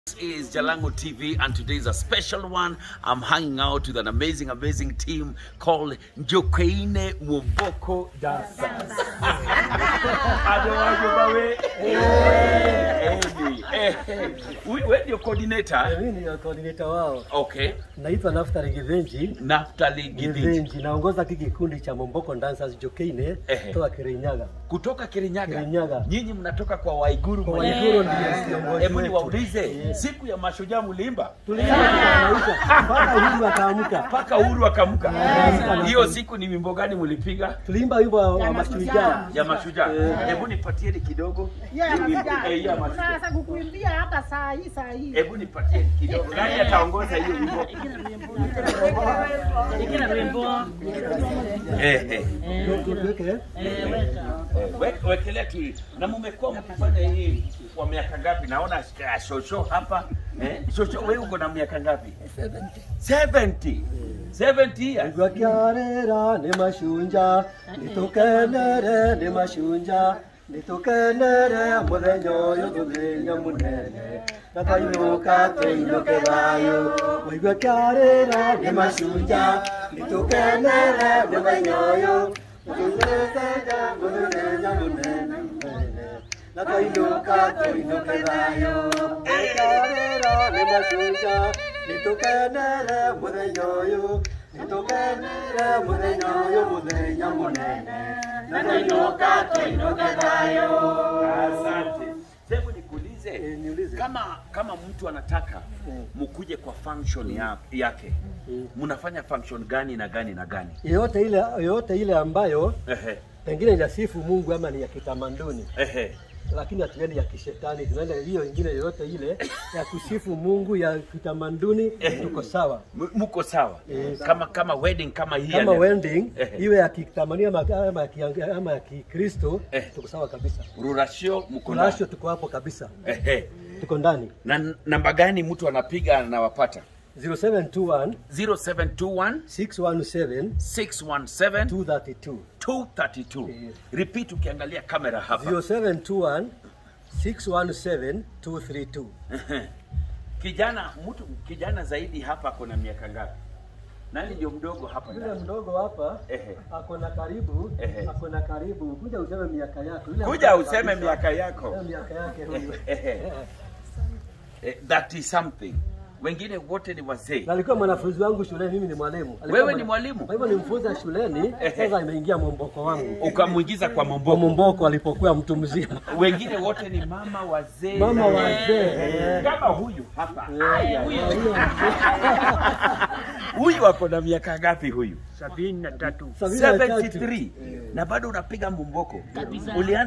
is Jalango TV, and today is a special one. I'm hanging out with an amazing, amazing team called Njokeine Muboko Dancers. Adewajo Bawe. Hey, hey, hey. We- Wewe ndio coordinator? Mimi ni coordinator wao. Okay. Naitwa Naftali Givenji. Naftali Gidinji Givenji naongoza hiki kikundi cha Momboko Dancers Jokeine Ehe. toka Kirinyaga. kutoka Kirinyaga. Kirinyaga. Nyinyi mnatoka kwa Waiguru. Kwa mwenyewe. Waiguru ndiye kiongozi Hebu wetu. niwaulize, siku ya mashujaa mliimba Tulianza tukanaisha mpaka huyu akaamka. mpaka uhuru akamka. Yeah. Hiyo siku ni wimbo gani mlipiga? Tuliimba wimbo wa mashujaa. ya mashujaa. Hebu nipatieni kidogo. Ya Hii wimbo- mashujaa. eh, ya mashujaa. Tunaweza kukuimbia hata saa hii saa hii. Hebu nipatieni kidogo. Nani ataongoza hiyo wimbo? Eh, eh. Tuweke Eh, we- Wekelea tu. Na mmekuwa mkifanya hii kwa miaka ngapi? Naona ah, shosho hapa. Eh, shosho wewe uko na miaka ngapi? 70. 70 years. Igwa kiarera ni mashunja nitukenere ni mashunja nitukenere muthenya uyu muthenya munene nakainuka tuinuke thayu igwa kiarera ni mashunja nitukenere muthenya uyu muthenya muthenya munene munene nakainuka tuinuke thayu kiarera ni mashunja nitukenere muthenya uyu nitukenere muthenya uyu muthenya munene nakainuka tuinuke thayu Asante. Hebu nikuulize. Eh, niulize. Kama kama mtu anataka Mm. mkuje kwa function ya, yake Mm. mnafanya function gani na gani na gani? yoyote ile yoyote ile ambayo Ehe, pengine inasifu Mungu ama ni ya kitamaduni ehe. lakini hatuendi ya kishetani, tunaenda hiyo ingine yoyote ile ya kusifu Mungu ya kitamaduni, tuko sawa. M- Mko sawa Yes. kama kama wedding kama hii ya Kama leo. wedding Ehe. iwe ya kitamaduni ama ama ya ki- ama ya Kikristo, Eh. tuko sawa kabisa. Rurashio mko Kunasho ndani. tuko hapo kabisa, Ehe. tuko ndani. Na n- namba gani mtu anapiga anawapata? 0721 0721 617 617 232 232. Yes. Repeat ukiangalia kamera hapa. 0721 617 232 Kijana mtu kijana zaidi hapa kuna miaka ngapi? Nani ndio mdogo hapa? Yule ndani? mdogo hapa Ehe. ako na karibu Ehe. ako na karibu, kuja useme miaka yako. Yule Kuja mdogo useme kabisa. miaka yako. Yule miaka yake huyu. Ehe. Eh, that is something. Wengine wote ni wazee. Na alikuwa mwanafunzi wangu shuleni, mimi ni mwalimu. Alikuwa Wewe ni mwana- mwalimu? Kwa hivyo nimfunza shuleni, sasa imeingia Momboko wangu. Ukamwingiza kwa Kwa Momboko. Momboko alipokuwa mtu mzima. Wengine wote ni mama wazee. Mama Eh, wazee. Kama huyu hapa. Eh, huyo. Huyu ako na miaka ngapi huyu? Sabini na tatu. 73. Na bado unapiga Momboko. Ulianza